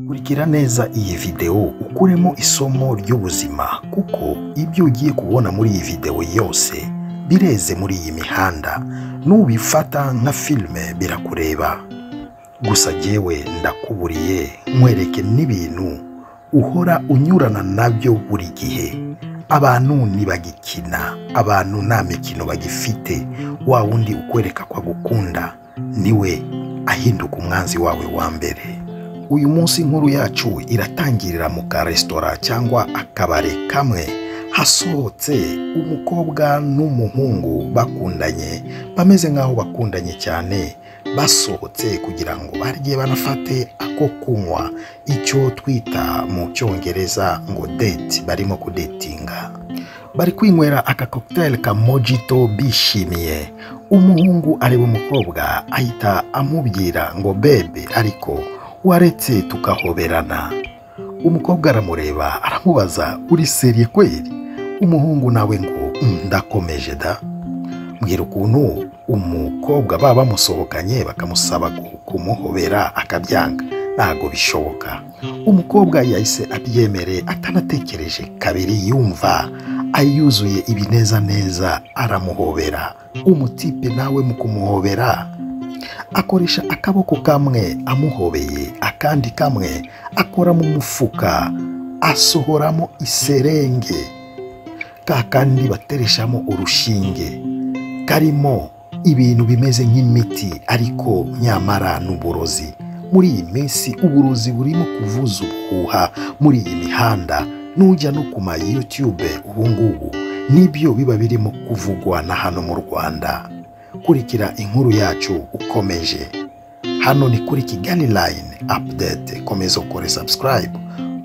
kurikira neza iyi videwo ukuremo isomo ry'ubuzima kuko ibyo ugiye kubona muri iyi videwo yose bireze muri iyi mihanda nubifata nka filime birakureba gusa jyewe ndakuburiye nkwereke n'ibintu uhora unyurana nabyo buri gihe abantu ntibagikina abantu nta mikino bagifite wa wundi ukwereka ko agukunda niwe ahinduka umwanzi wawe wa mbere uyu munsi inkuru yacu iratangirira mu karesitora cyangwa akabari kamwe hasohotse umukobwa n'umuhungu bakundanye bameze nk'aho bakundanye cyane basohotse kugira ngo barye banafate ako kunywa icyo twita mu cyongereza ngo date barimo kudetinga bari kwinywera aka cocktail ka mojito bishimiye umuhungu areba umukobwa ahita amubwira ngo bebe ariko waretse tugahoberana umukobwa aramureba aramubaza uri seriye kweri umuhungu nawe ngo "Mm, ndakomeje da mbwira ukuntu umukobwa baba bamusohokanye bakamusaba ku- kumuhobera akabyanga ntabwo bishoboka umukobwa yahise abyemere atanatekereje kabiri yumva ayuzuye ibinezaneza aramuhobera umutipe nawe mu kumuhobera akoresha akaboko kamwe amuhobeye akandi kamwe akora mu mufuka asohoramo iserenge ka kandi batereshamo urushinge karimo ibintu bimeze nk'imiti ariko nyamara n'uburozi muri iyi minsi uburozi burimo kuvuza ubuhuha muri iyi mihanda n'ujya no ku ma YouTube ubu ngubu nibyo biba birimo kuvugwa na hano mu Rwanda kurikira inkuru yacu ukomeje hano ni kuri Kigali Line Update komeza ukore subscribe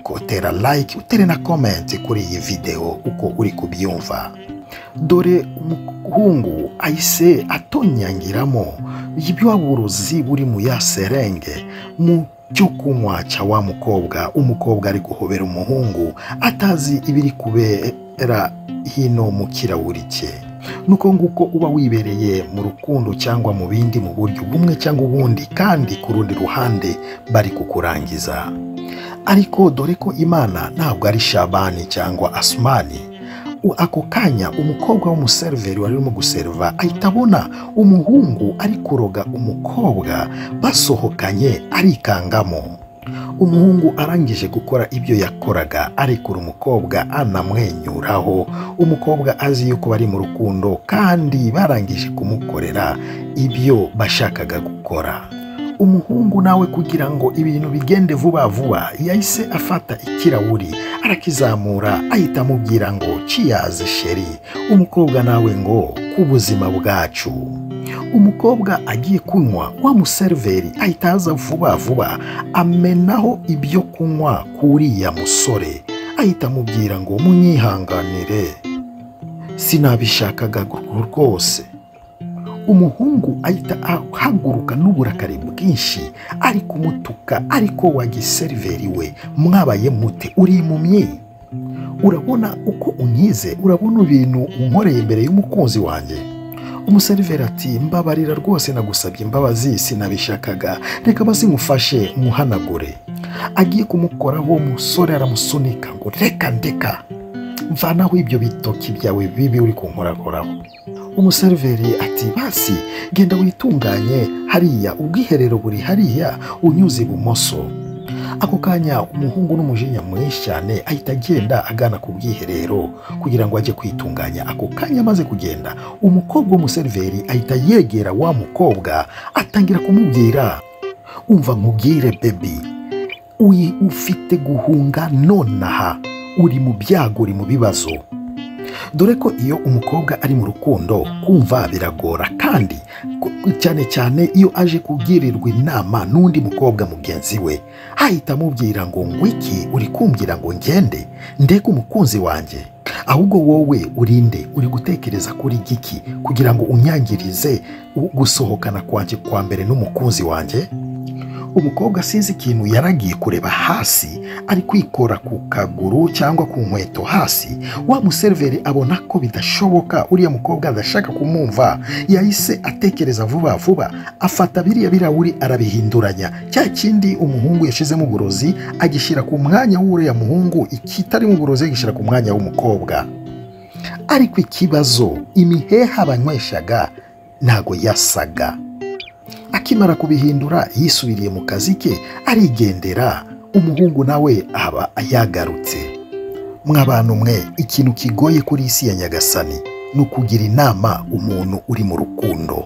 kotera like utere na comment kuri iyi video uko uri kubyumva dore umuhungu ahise atonyangiramo ibyo burozi buri mu ya serenge mu cyo kunywa cya wa mukobwa umukobwa ari guhobera umuhungu atazi ibiri kubera hino mu kirahuri cye nuko nguko uba wibereye mu rukundo cyangwa mu bindi mu buryo bumwe cyangwa ubundi kandi ku rundi ruhande bari kukurangiza ariko dore ko imana ntabwo ari shabani cyangwa asumani U- ako kanya umukobwa w'umuseriveri wari urimo guseriva ahita abona umuhungu ari kuroga umukobwa basohokanye arikangamo umuhungu arangije gukora ibyo yakoraga arekura umukobwa anamwenyuraho umukobwa azi yuko bari mu rukundo kandi barangije kumukorera ibyo bashakaga gukora umuhungu nawe kugira ngo ibintu bigende vuba vuba yahise afata ikirahuri arakizamura ahita amubwira ngo ciyaze sheri umukobwa nawe ngo ku buzima bwacu umukobwa agiye kunywa wa museriveri ahita aza vuba vuba amenaho ibyo kunywa k'uriya musore ahita amubwira ngo munyihanganire sinabishakaga rwose umuhungu ahita ahaguruka n'uburakari bwinshi ari kumutuka ariko wagiseriveri we mwabaye mute uri mumyi urabona uko unkize urabona ibintu unkoreye imbere y'umukunzi wanjye umuseriveri ati mbabarira rwose nagusabye imbabazi sinabishakaga reka bazimufashe muhanagure agiye kumukoraho musore aramusunika ngo reka ndeka mvanaho ibyo bitoki byawe bibi uri kunkorakoraho umuseriveri ati basi genda witunganye hariya ubwiherero buri hariya unyuze ibumoso ako kanya umuhungu n'umujinya mwinshi cyane ahita agenda agana ku bwiherero kugira ngo ajye kwitunganya ako kanya amaze kugenda umukobwa w'umuseriveri ahita yegera wa mukobwa atangira kumubwira umva nkubwire bebi uyi ufite guhunga nonaha uri mu byago uri mu bibazo dore ko iyo umukobwa ari mu rukundo kumva biragora kandi ku- cyane cyane iyo aje kubwirirwa inama n'undi mukobwa mugenzi we ahita amubwira ngo ngwiki uri kumbwira ngo ngende ndege umukunzi wanjye ahubwo wowe urinde uri gutekereza kuri giki kugira ngo unyangirize u- gusohokana kwanjye kwa mbere n'umukunzi wanjye umukobwa sinzi ikintu yaragiye kureba hasi ari kwikora ku kaguru cyangwa ku nkweto hasi wa museriveri abona ko bidashoboka uriya mukobwa adashaka kumwumva yahise atekereza vuba vuba afata biriya birahuri arabihinduranya cya kindi umuhungu yashizemo uburozi agishyira ku mwanya w'uriya muhungu ikitarimo uburozi agishyira ku mwanya w'umukobwa ariko ikibazo imiheha banyweshaga ntago yasaga akimara kubihindura yisubiriye mu kazi ke arigendera umuhungu nawe aba yagarutse mw'abantu mwe ikintu kigoye kuri isi ya nyagasani ni ukugira inama umuntu uri mu rukundo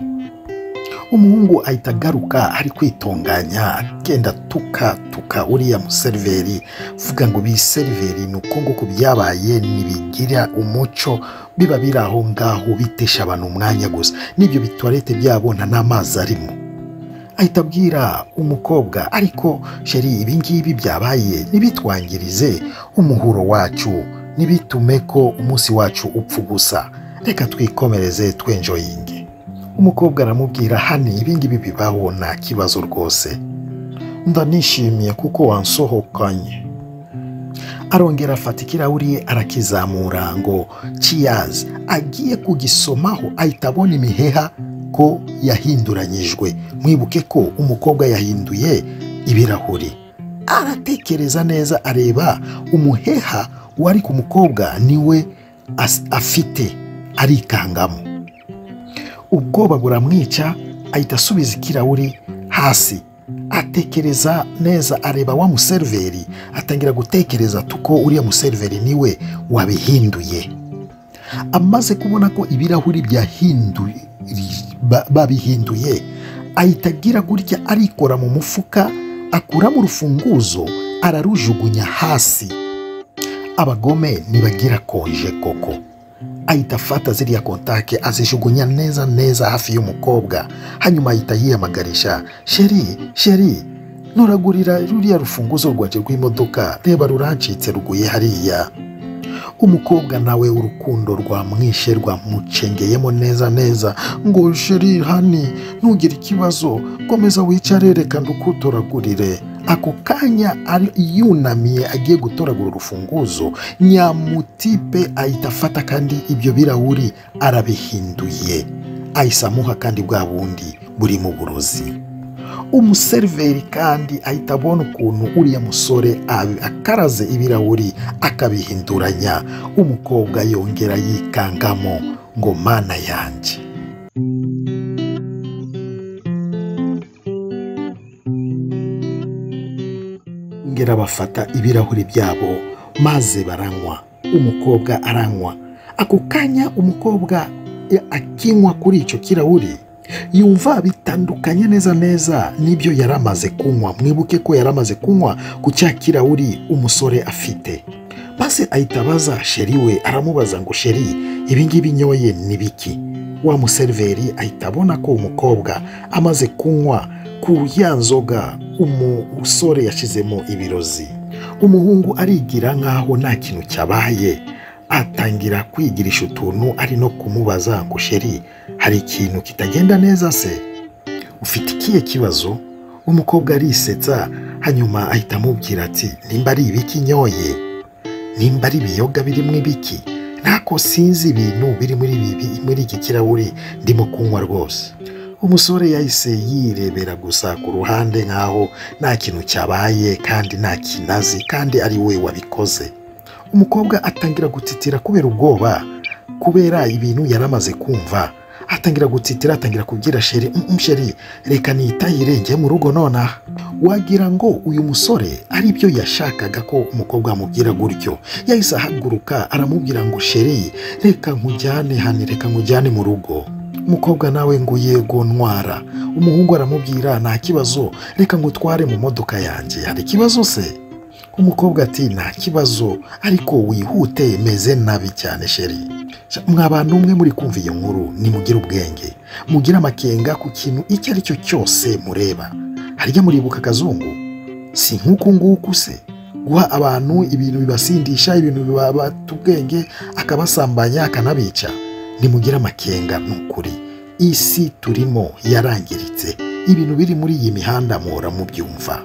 umuhungu ahita agaruka ari kwitunganya agenda tukatuka uriya museriveri vuga ngo biseriveri ni uko nguko byabaye ntibigira umuco biba biri aho ngaho bitesha abantu umwanya gusa n'ibyo bituwarete byabo nta n'amazi arimo ahita abwira umukobwa ariko sheri ibi ngibi byabaye ntibitwangirize umuhuro wacu ntibitume ko umunsi wacu upfa gusa reka twikomereze twenjoyinge umukobwa aramubwira hano ibi ngibi bibaho nta kibazo rwose ndanishimiye kuko wansohokanye arongera afata ikirahuri arakizamura ngo ciyazi agiye kugisomaho ahita abona imiheha ko yahinduranyijwe mwibuke ko umukobwa yahinduye ibirahuri aratekereza neza areba umuheha wari ku mukobwa niwe as- afite arikangamo ubwoba buramwica ahita asubiza ikirahuri hasi atekereza neza areba wa museriveri atangira gutekereza tuko uriya museriveri niwe wabihinduye amaze kubona ko ibirahuri byahinduye ba- babihinduye ahita agira gutya arikora mu mufuka akuramo urufunguzo ararujugunya hasi abagome ntibagira konje koko ahita afata ziriya kontake azijugunya neza neza hafi y'umukobwa hanyuma ahita yiyamagarisha sheri sheri nturagurira ruriya rufunguzo rwanjye rw'imodoka reba rurancitse ruguye hariya umukobwa nawe urukundo rwamwishe rwamucengeyemo neza neza ngo sheri hani ntugire ikibazo komeza wicare reka ndukutoragurire ako kanya ari- yunamiye agiye gutoragura urufunguzo nyamutipe ahita afata kandi ibyo birahuri arabihinduye ahise amuha kandi bwa bundi buri mu burozi umuseriveri kandi ahita abona ukuntu uriya musore abi- akaraze ibirahuri akabihinduranya umukobwa yongera yikangamo ngo mana yanjye ngera bafata ibirahuri byabo maze baranywa umukobwa aranywa ako kanya umukobwa e, akinywa kuri icyo kirahuri yumva bitandukanye neza neza n'ibyo yari amaze kunywa mwibuke ko yari amaze kunywa ku cya kirahuri umusore afite maze ahita abaza sheri we aramubaza ngo sheri ibi ngibi nyoye ni biki wa museriveri ahita abona ko umukobwa amaze kunywa ku ya nzoga umusore yashizemo ibirozi umuhungu arigira nk'aho nta kintu cyabaye atangira kwigirisha utuntu ari no kumubaza ngo sheri hari ikintu kitagenda neza se ufite ikihe kibazo umukobwa arisetsa hanyuma ahita amubwira ati nimba ari ibiki nyoye nimba ari ibiyoga birimo ibiki ntako sinzi ibintu biri muri ibi muri iki kirahuri ndimo kunywa rwose umusore yahise yirebera gusa ku ruhande nk'aho nta kintu cyabaye kandi nta kinazi kandi ari we wabikoze umukobwa atangira gutitira kubera ubwoba kubera ibintu yari amaze kumva atangira gutitira atangira kubwira sheri "Mm, mm, sheri reka nitahire njye mu rugo nonaha wagira ngo uyu musore ari byo yashakaga ko umukobwa amubwira gutyo yahise ahaguruka aramubwira ngo sheri reka nkujyane hani reka nkujyane mu rugo umukobwa nawe ngo yego ntwara umuhungu aramubwira nta kibazo reka ngutware mu modoka yanjye hari ikibazo se umukobwa ati nta kibazo ariko wihute meze nabi cyane sheri Sha, mwa bantu umwe muri kumva iyo nkuru nimugire ubwenge mugire amakenga ku kintu icyo ari cyo cyose mureba harya muribuka akazungu si nk'uku nguku se guha abantu ibintu bibasindisha ibintu bibabata ubwenge akabasambanya akanabica nimugire amakenga ni ukuri isi turimo yarangiritse ibintu biri muri iyi mihanda muhora mubyumva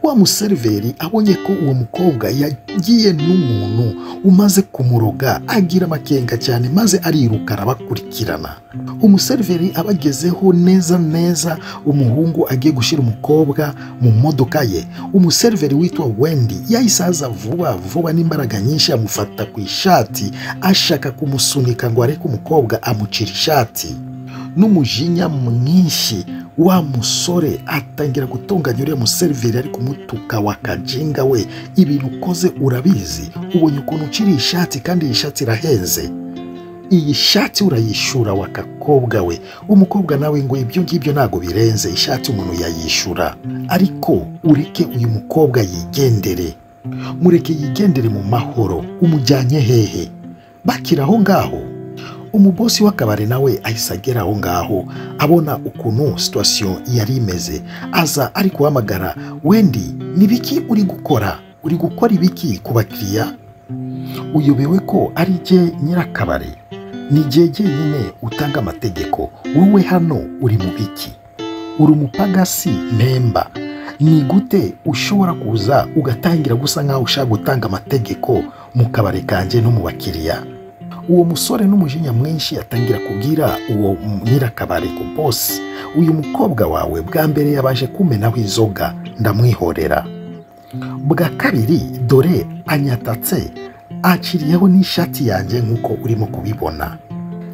wa museriveri abonye ko uwo mukobwa yagiye n'umuntu umaze kumuroga agira amakenga cyane maze ariruka arabakurikirana umuseriveri abagezeho neza neza umuhungu agiye gushyira umukobwa mu modoka ye umuseriveri witwa wendi yahise aza vuba vuba n'imbaraga nyinshi amufata ku ishati ashaka kumusunika ngo areke umukobwa amucira ishati n'umujinya mwinshi wa musore atangira gutunganya uriya museriveri ari kumutuka wa kajinga we ibintu ukoze urabizi ubonye ukuntu ucira iyi shati kandi iyi shati irahenze iyi shati urayishura wa kakobwa we umukobwa nawe ngo ibyo ngibyo ntabwo birenze ishati umuntu yayishura ariko ureke uyu mukobwa yigendere mureke yigendere mu mahoro umujyanye hehe bakira aho ngaho umubosi w'akabari nawe ahise agera aho ngaho abona ukuntu situwasiyo yari imeze aza ari guhamagara wendi ni biki uri gukora uri gukora ibiki ku bakiriya uyobewe ko ari jye nyirakabari ni jye jyenyine utanga amategeko wowe hano uri mu biki uri umupagasi mpemba ni gute ushobora kuza ugatangira gusa nk'aho ushaka gutanga amategeko mu kabari kanjye no mu bakiriya uwo musore n'umujinya mwinshi atangira kubwira uwo nyirakabari ku bosi uyu mukobwa wawe bwa mbere yabaje kumenaho inzoga ndamwihorera bwa kabiri dore anyatatse aciriyeho n'ishati yanjye nk'uko urimo kubibona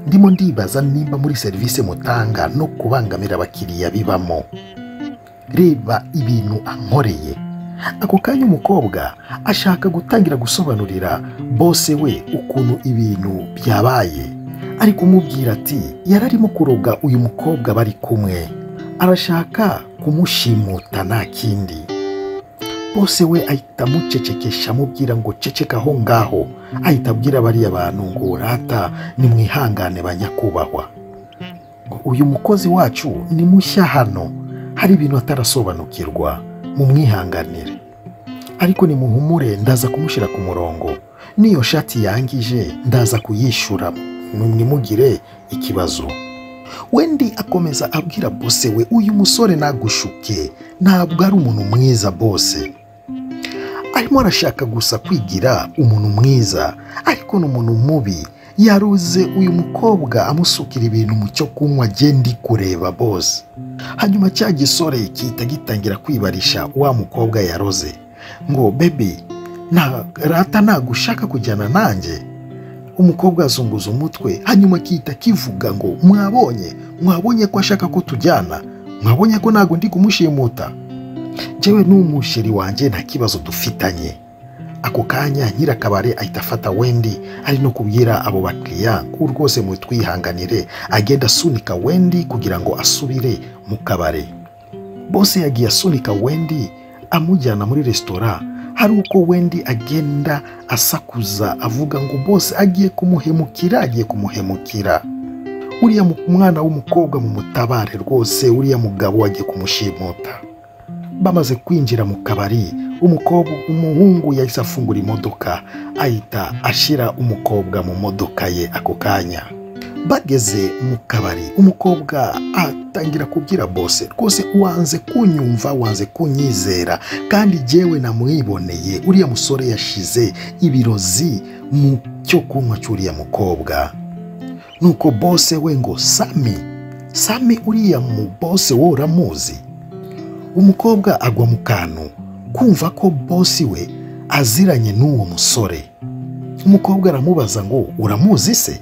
ndimo ndibaza nimba muri serivisi mutanga no kubangamira abakiriya bibamo reba ibintu ankoreye ako kanya umukobwa ashaka gutangira gusobanurira bose we ukuntu ibintu byabaye ari kumubwira ati yari arimo kuroga uyu mukobwa bari kumwe arashaka kumushimuta nta kindi bose we ahita amucecekesha amubwira ngo ceceka aho ngaho ahita abwira bariya bantu ngo rata nimwihangane ba nyakubahwa uyu mukozi wacu ni mushya hano hari ibintu atarasobanukirwa mumwihanganire ariko nimuhumure ndaza kumushyira ku murongo n'iyo shati yangije ndaza kuyishyura nimugire ikibazo wendi akomeza abwira bose we uyu musore nagushuke ntabwo ari umuntu mwiza bose arimo arashaka gusa kwigira umuntu mwiza ariko ni umuntu mubi yaruze uyu mukobwa amusukira ibintu mu cyo kunywa ndi kureba bose hanyuma cya gisore gihita gitangira kwibarisha wa mukobwa yaroze ngo bebi rata ntabwo ushaka kujyana nanjye umukobwa azunguza umutwe hanyuma akita kivuga ngo mwabonye mwabonye ko ashaka ko tujyana mwabonye ko ntabwo ndi kumushimuta njyewe n'umusheri wanjye nta kibazo dufitanye ako kanya nyirakabare ahita afata wendi ari no kubwira abo bakiriya ko rwose mutwihanganire agenda asunika wendi kugira ngo asubire mu kabare bose yagiye asunika wendi amujyana muri resitora hari uko wendi agenda asakuza avuga ngo bose agiye kumuhemukira agiye kumuhemukira uriya mwana w'umukobwa mu mutabare rwose uriya mugabo agiye kumushimuta bamaze kwinjira mu kabari umukobwa umuhungu yahise afungura imodoka ahita ashyira umukobwa mu modoka ye ako kanya bageze mu kabari umukobwa atangira kubwira bose rwose wanze kunyumva wanze kunyizera kandi jyewe namwiboneye uriya musore yashize ibirozi mu cyo kunywa cy'uriya mukobwa nuko bose we ngo sami sami uriya mu bose wowe uramuzi umukobwa agwa mu kantu kumva ko bosi we aziranye n'uwo musore umukobwa aramubaza ngo uramuzi se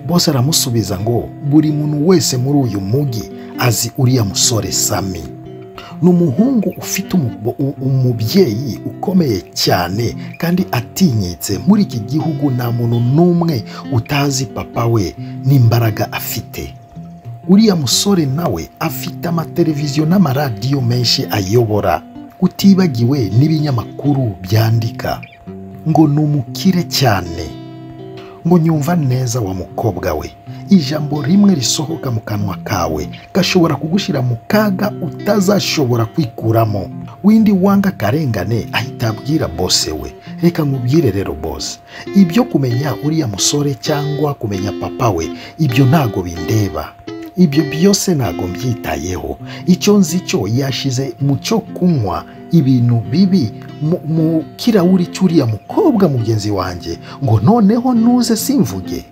bose aramusubiza ngo buri muntu wese muri uyu mujyi azi uriya musore sami ni umuhungu ufite umubyeyi ukomeye cyane kandi atinyitse muri iki gihugu nta muntu n'umwe utazi papa we n'imbaraga afite uriya musore nawe afite amateleviziyo n'amaradiyo menshi ayobora utibagiwe n'ibinyamakuru byandika ngo ni umukire cyane ngo nyumva neza wa mukobwa we ijambo rimwe risohoka mu kanwa kawe gashobora kugushyira mu kaga utazashobora kwikuramo windi wanga akarengane ahita abwira bose we reka nkubwire rero bose ibyo kumenya uriya musore cyangwa kumenya papa we ibyo ntago bindeba ibyo byose ntabwo mbyitayeho icyo nzi cyo yashize mu cyo kunywa ibintu bibi mu- mu kirahuri cy'uriya mukobwa mugenzi wanjye ngo noneho ntuze simvuge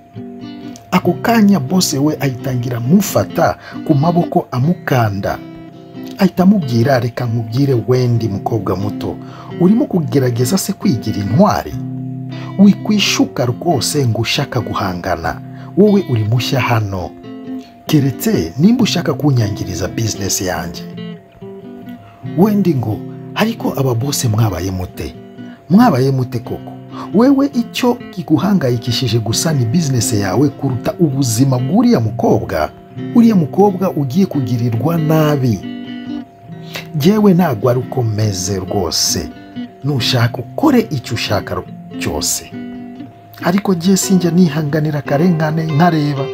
ako kanya bose we ayitangira amufata ku maboko amukanda ahita amubwira reka nkubwire wendi mukobwa muto urimo kugerageza se kwigira intwari wikwishuka rwose ngo ushaka guhangana wowe uri mushya hano keretse nimba ushaka kunyangiriza bizinesi yanjye wendi ngo ariko aba bose mwabaye mute mwabaye mute koko wewe icyo kiguhangayikishije gusa ni bizinesi yawe kuruta ubuzima bw'uriya mukobwa uriya mukobwa ugiye kugirirwa nabi yewe ntabwo ari uko meze rwose nushaka ukore icyo ushaka cyose ariko jye sinjya nihanganira akarengane nkareba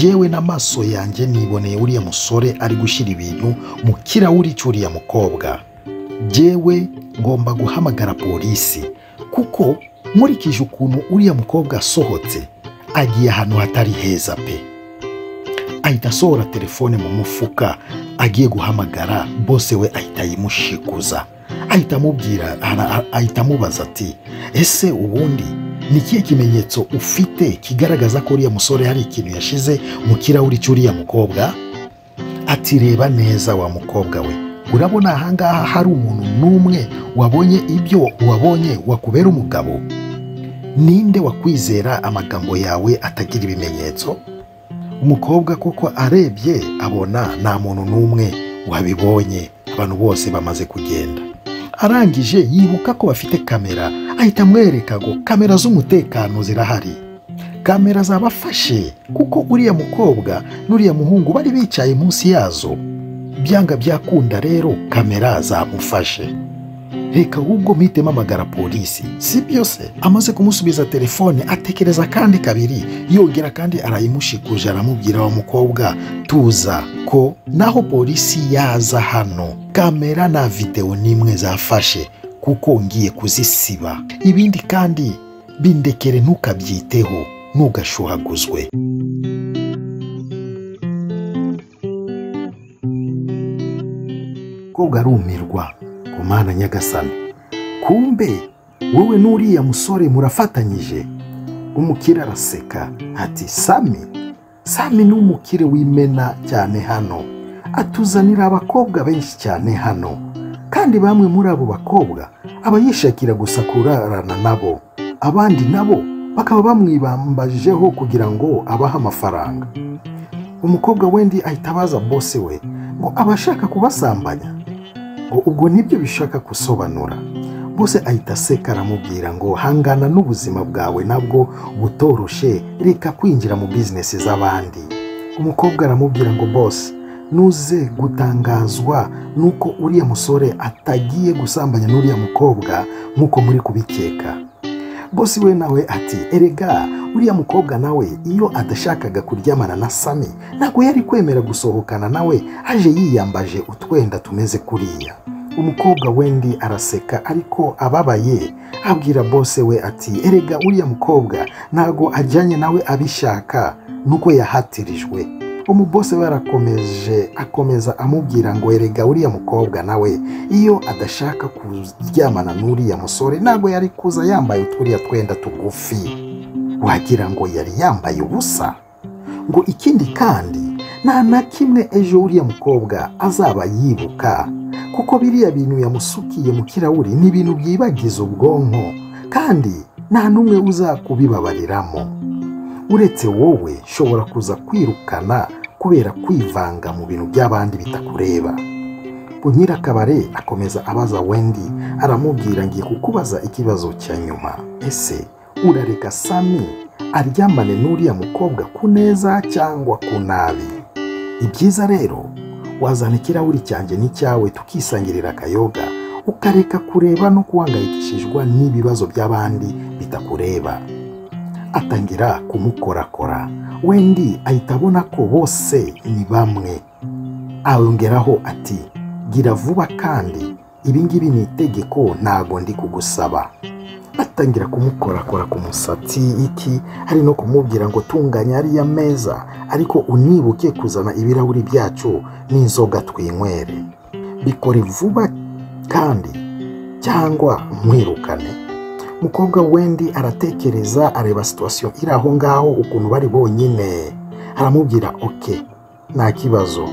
yewe n'amaso yanjye niboneye uriya musore ari gushyira ibintu mu kirahuri cy'uriya mukobwa jyewe ngomba guhamagara polisi kuko nkurikije ukuntu uriya mukobwa asohotse agiye ahantu hatari heza pe ahita asohora telefone mu mufuka agiye guhamagara bose we ahita ayimushikuza ahita amubwira ara- ahita amubaza ati ese ubundi ni ikihe kimenyetso ufite kigaragaza ko uriya musore hari ikintu yashize mu kirahuri cy'uriya mukobwa ati reba neza wa mukobwa we urabona ahangaha hari umuntu n'umwe wabonye ibyo wabonye wakubera umugabo ninde wakwizera amagambo yawe atagira ibimenyetso umukobwa koko arebye abona nta muntu n'umwe wabibonye abantu bose bamaze kugenda arangije yibuka ko bafite kamera ahita amwereka ngo kamera z'umutekano zirahari kamera zabafashe kuko uriya mukobwa n'uriya muhungu bari bicaye munsi yazo byanga byakunda rero kamera zamufashe reka ahubwo mpite mpamagara polisi si byose amaze kumusubiza telefone atekereza kandi kabiri yongera kandi arayimushikuje aramubwira wa mukobwa tuza ko naho polisi yaza hano kamera na videwo n'imwe zafashe kuko ngiye kuzisiba ibindi kandi bindekere ntukabyiteho ntugashuhaguzwe mukobwa arumirwa ku mana nyagasani kumbe wowe n'uriya musore murafatanyije umukire araseka ati sami sami ni umukire w'imena cyane hano atuzanira abakobwa benshi cyane hano kandi bamwe muri abo bakobwa aba yishakira gusa kurarana nabo abandi nabo bakaba bamwibambajeho kugira ngo abahe amafaranga umukobwa wendi ahita abaza bose we ngo abashaka kubasambanya ngo ubwo nibyo bishaka gusobanura bose ahita aseka aramubwira ngo hangana n'ubuzima bwawe nabwo butoroshe reka kwinjira mu bizinesi z'abandi umukobwa aramubwira ngo bose nuze gutangazwa nuko uriya musore atagiye gusambanya n'uriya mukobwa nk'uko muri kubikeka bosi we nawe ati erega uriya mukobwa nawe iyo adashakaga kuryamana na sami ntabwo yari kwemera gusohokana nawe aje yiyambaje utwenda tumeze kuriya umukobwa wendi araseka ariko ababaye abwira bose we ati erega uriya mukobwa ntabwo ajyanye nawe abishaka nuko yahatirijwe umubose we arakomeje akomeza amubwira ngo erega uriya mukobwa nawe iyo adashaka kuryamana n'uriya musore ntabwo yari kuza yambaye uturiya twenda tugufi wagira ngo yari yambaye ubusa ngo ikindi kandi nta na kimwe ejo uriya mukobwa azaba yibuka kuko biriya bintu yamusukiye mu kirahuri ni ibintu byibagiza ubwonko kandi nta n'umwe uzakubibabariramo uretse wowe shobora kuza kwirukana kubera kwivanga mu bintu by'abandi bitakureba nyirakabare akomeza abaza wendi aramubwira ngiye kukubaza ikibazo cya nyuma ese urareka sami aryamane n'uriya mukobwa ku neza cyangwa ku nabi ibyiza rero wazana ikirahuri cyanjye n'icyawe tukisangirira akayoga ukareka kureba no guhangayikishijwa n'ibibazo by'abandi bitakureba atangira kumukorakora wendi ahita abona ko bose ni bamwe awongeraho ati gira vuba kandi ibi ngibi ni itegeko ntago ndi kugusaba atangira kumukorakora ku musatsi iki ari no kumubwira ngo tunganya ariya meza ariko unibuke kuzana ibirahuri byacu n'inzoga twinywere bikore vuba kandi cyangwa mwirukane umukobwa wendi aratekereza areba situwasiyo iri aho ngaho ukuntu bari bonyine aramubwira oke nta kibazo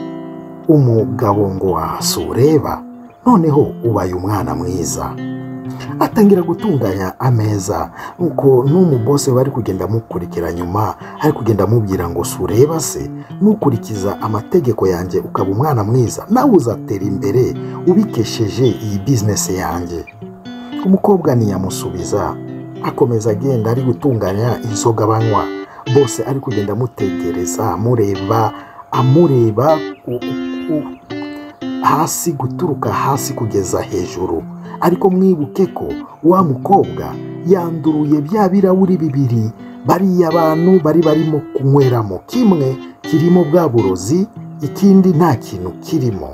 umugabo ngo wasureba noneho ubaye umwana mwiza atangira gutunganya ameza nuko n'umubose bari kugenda amukurikira nyuma ari kugenda amubwira ngo sureba se nukurikiza amategeko yanjye ukaba umwana mwiza nawe uzatera imbere ubikesheje iyi bizinesi yanjye umukobwa ntiyamusubiza akomeza agenda ari gutunganya inzoga banywa bose ari kugenda amutegereza amureba amureba u- u- hasi guturuka hasi kugeza hejuru ariko mwibuke ko wa mukobwa yanduruye bya birahuri bibiri bariya bantu bari barimo kunyweramo kimwe kirimo bwa burozi ikindi nta kintu kirimo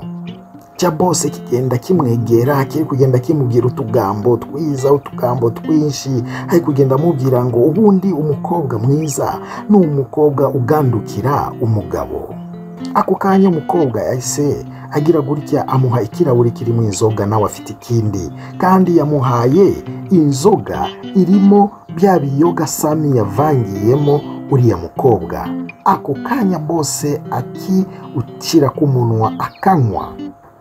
cya bose kigenda kimwegera kiri kugenda kimubwira utugambo twiza utugambo twinshi ari kugenda amubwira ngo ubundi umukobwa mwiza ni umukobwa ugandukira umugabo ako kanya umukobwa yahise agira gutya amuha ikirahuri kirimo inzoga nawe afite ikindi kandi yamuhaye inzoga irimo bya biyoga sami yavangiyemo uriya mukobwa ako kanya bose akiwushyira ku munwa akanywa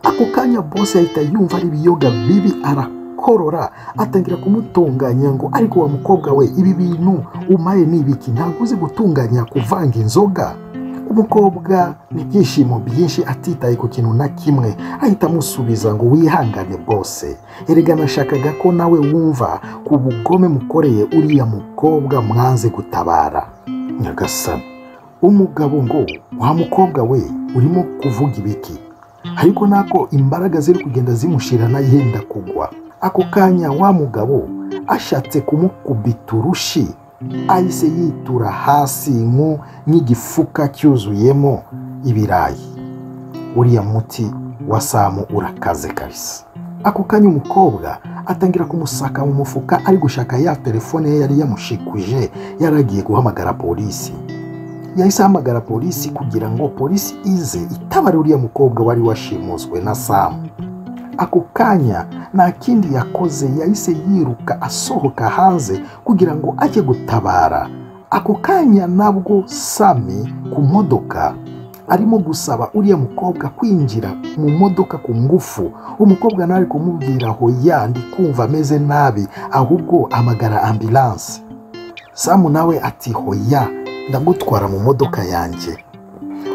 ako kanya bose ahita yumva ari ibiyoga bibi arakorora atangira kumutunganya ngo ariko wa mukobwa we ibi bintu umaye ni ibiki ntabwo uzi gutunganya kuvanga inzoga umukobwa n'ibyishimo byinshi atitaye ku kintu na kimwe ahita amusubiza ngo wihangane bwose erega nashakaga ko nawe wumva ku bugome mukoreye uriya mukobwa mwanze gutabara nyagasani umugabo ngo wa mukobwa we urimo kuvuga ibiki ariko nako imbaraga ziri kugenda zimushirana yenda kugwa ako kanya wa mugabo ashatse kumukubita urushi ahise yitura hasi nku nk'igifuka cyuzuyemo ibirayi uriya muti wa samu urakaze kabisa ako kanya umukobwa atangira kumusaka mu mufuka ari gushaka ya telefone ye yari yamushikuje yaragiye guhamagara polisi yahise ahamagara polisi kugira ngo polisi ize itabare uriya mukobwa wari washimuswe na samu ako kanya nta kindi yakoze yahise yiruka asohoka hanze kugira ngo ajye gutabara ako kanya nabwo sami ku modoka arimo gusaba uriya mukobwa kwinjira mu modoka ku ngufu umukobwa nawe ari kumubwira hoya ndi kumva ameze nabi ahubwo amagara ambilanse samu nawe ati hoya ndagutwara mu modoka yanjye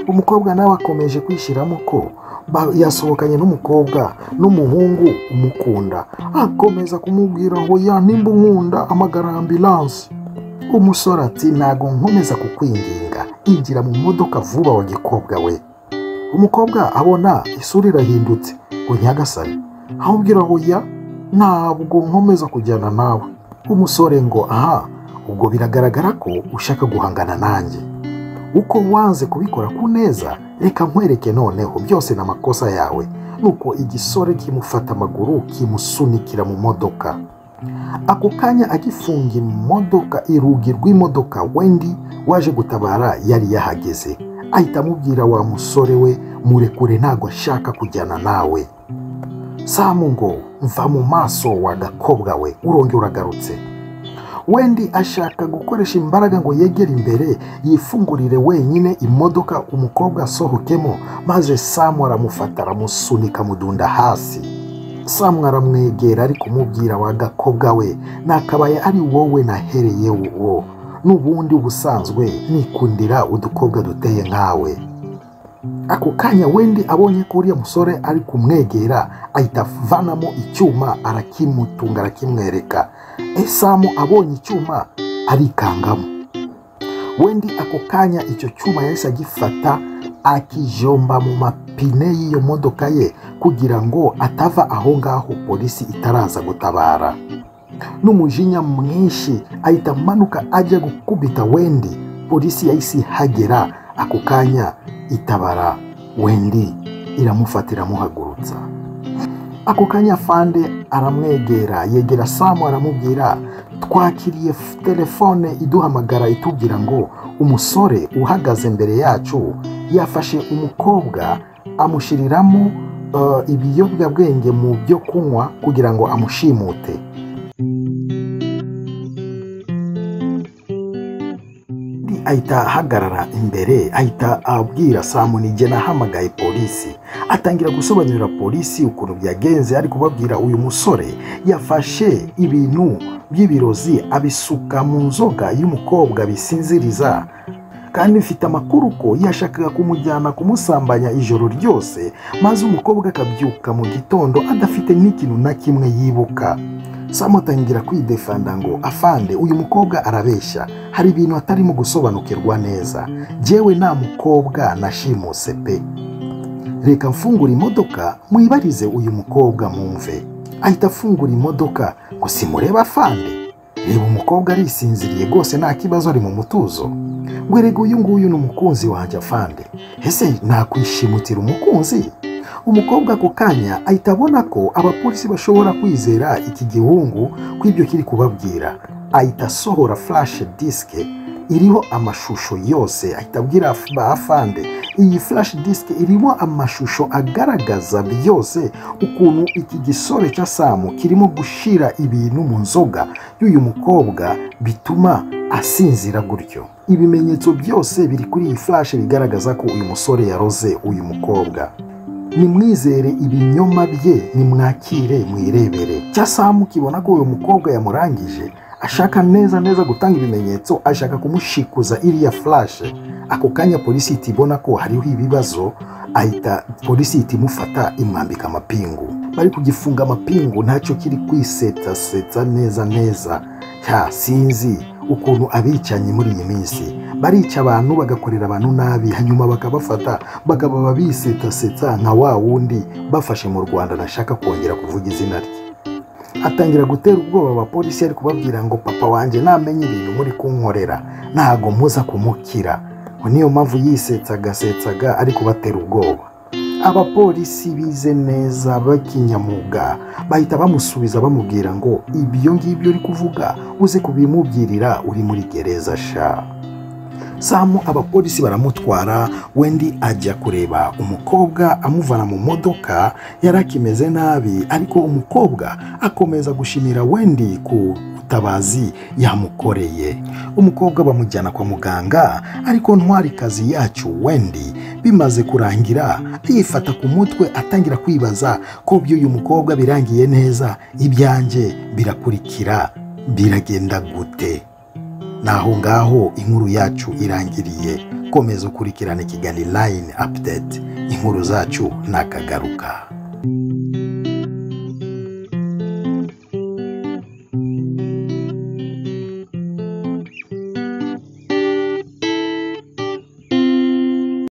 umukobwa nawe akomeje kwishyiramo ko ba- yasohokanye n'umukobwa n'umuhungu umukunda akomeza kumubwira ngo ya nimba unkunda amagara ambilanse umusore ati ntago nkomeza kukwinginga injira mu modoka vuba wa gikobwa we umukobwa abona isura irahindutse ngo nyagasane amubwira ngo ya ntabwo nkomeza kujyana nawe umusore ngo aha ubwo biragaragara ko ushaka guhangana nanjye uko wanze kubikora ku neza reka nkwereke noneho byose ni amakosa yawe nuko igisore kimufata amaguru kimusunikira mu modoka ako kanya agifunga imodoka irugi rw'imodoka wendi waje gutabara yari yahageze ahita amubwira wa musore we murekure ntabwo ashaka kujyana nawe samu ngo mva mu maso wa gakobwa we urongera uragarutse wendi ashaka gukoresha imbaraga ngo yegere imbere yifungurire wenyine imodoka umukobwa asohokemo maze samu aramufata aramusunika mudunda hasi samu aramwegera ari kumubwira wa gakobwa we nakabaye ari wowe nahereye wo n'ubundi ubusanzwe nikundira udukobwa duteye nkawe ako kanya wendi abonye ko uriya musore ari kumwegera ahita avanamo icyuma arakimutunga arakimwereka esamu abonye icyuma arikangamo wendi ako kanya icyo cyuma yahise agifata akijomba mu mapine y'iyo modoka ye kugira ngo atava aho ngaho polisi itaraza gutabara n'umujinya mwinshi ahita amanuka ajya gukubita wendi polisi yahise ihagera ako kanya itabara wendi iramufata iramuhagurutsa ako kanya fande aramwegera yegera samu aramubwira twakiriye f- telefone iduhamagara itubwira ngo umusore uhagaze imbere yacu yafashe umukobwa amushyiriramo eh, ibiyobyabwenge mu byo kunywa kugira ngo amushimute undi ahita ahagarara imbere ahita abwira samu nijye nahamagaye polisi atangira gusobanurira polisi ukuntu byagenze ari kubabwira uyu musore yafashe ibintu by'ibirozi abisuka mu nzoga y'umukobwa bisinziriza kandi mfite amakuru ko yashakaga kumujyana kumusambanya ijoro ryose maze umukobwa akabyuka mu gitondo adafite n'ikintu na kimwe yibuka samu atangira kwidefanda ngo afande uyu mukobwa arabeshya hari ibintu atarimo gusobanukirwa neza jyewe nta mukobwa nashimuse pe reka mfungure imodoka mwibarize uyu mukobwa mwumve ahita afungura imodoka ngo simurebe afande reba umukobwa arisinziriye rwose nta kibazo ari mu mutuzo ngo erega uyu nguyu ni umukunzi wanjye afande ese nakwishimutira umukunzi umukobwa ako kanya ahita abona ko abapolisi bashobora kwizera iki gihungu ko ibyo kiri kubabwira ahita asohora furashe disike iriho amashusho yose ahita abwira af- ba afande iyi furashe disike irimo amashusho agaragaza byose ukuntu iki gisore cya samu kirimo gushira ibintu mu nzoga y'uyu mukobwa bituma asinzira gutyo ibimenyetso byose biri kuri iyi furashe bigaragaza ko uyu musore yaroze uyu mukobwa nimwizere ibinyoma bye nimwakire mwirebere cyasamu kibona ko uyu mukobwa yamurangije ashaka neza neza gutanga ibimenyetso ashaka kumushikuza iriya furashe ako kanya polisi ihita ibona ko hariho ibibazo ahita polisi ihita imufata imwambika amapingu bari kugifunga amapingu ntacyo kiri kwisetasetsa neza neza ya sinzi ukuntu abicanyi muri iyi minsi barica abantu bagakorera abantu nabi hanyuma bakabafata bakaba babisetasetsa nka wa wundi bafashe mu rwanda nashaka kongera kuvuga izina rye atangira gutera ubwoba abapolisi ari kubabwira ngo papa wanjye namenye ibintu muri kunkorera ntago muza kumukira ngo niyo mpamvu yisetsa agasetsaga ari kubatera ubwoba abapolisi bize neza b'ikinyamwuga bahita bamusubiza bamubwira ngo ibyo ngibyo uri kuvuga uze kubimubwirira uri muri gereza sha samu abapolisi baramutwara wendi ajya kureba umukobwa amuvana mu modoka yari akimeze nabi ariko umukobwa akomeza gushimira wendi ku butabazi yamukoreye umukobwa bamujyana kwa muganga ariko ntwarikazi yacu wendi bimaze kurangira yifata ku mutwe atangira kwibaza ko by'uyu mukobwa birangiye neza ibyanjye birakurikira biragenda gute naho ngaho inkuru yacu irangiriye komeza ukurikirane kigali line update inkuru zacu ntakagaruka